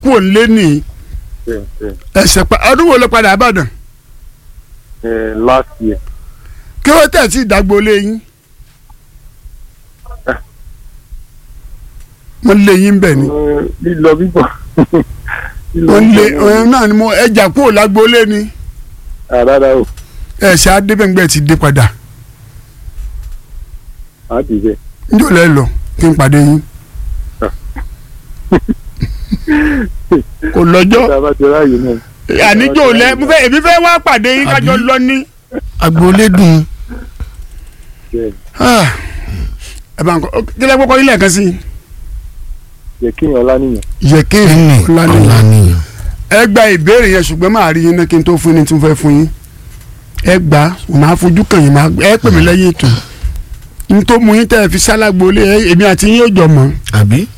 kú òǹlé nìyí bẹ́ẹ̀ bẹ́ẹ̀ ẹsẹ̀ pa ọdún wo ló padà àbàdàn ẹ last year kí wọ́n tẹ̀ sí ìdágbólé yín wọ́n lé yín bẹ̀ ni Ẹ, lílọ bíbọ̀ lílọ wọ́n lé bíbọ̀ ọ̀hún náà ni mo ẹja kúrò lágbólé ni àdáda o ẹ̀sẹ̀ adébẹ̀ngbẹ̀ ti dé padà á ti bẹ́ẹ̀. njó lẹ́ lọ kí n pàdé yín kò lọ́jọ́ tá a bá ti ráàyè náà àníjó lẹ́ mo fẹ́ èmi fẹ́ wá pàdé yín kájọ Àbí? lọ ní. agboolé dùn bẹ́ẹ̀ Ah, ẹ bá ń kọ kílẹ̀ kọ́kọ́ ilé ẹ̀kan sí i. yẹ kí yẹn ọlá nìyẹn. yẹ̀kẹ́ kíni ọ̀lànìyàn ọ̀lànìyàn ẹ gba ìbéèrè yẹn ṣùgbọ́n máa rí yín náà kí n tó fún yín tí n fẹ́ fún yín ẹ gbà máa fojú kàn yín máa ẹ pè mí lẹ́yìn ètò n tó mú yín tẹ́ ẹ fi sálágbó lé ẹ- èmi àti yín yóò jọ mọ́ àbí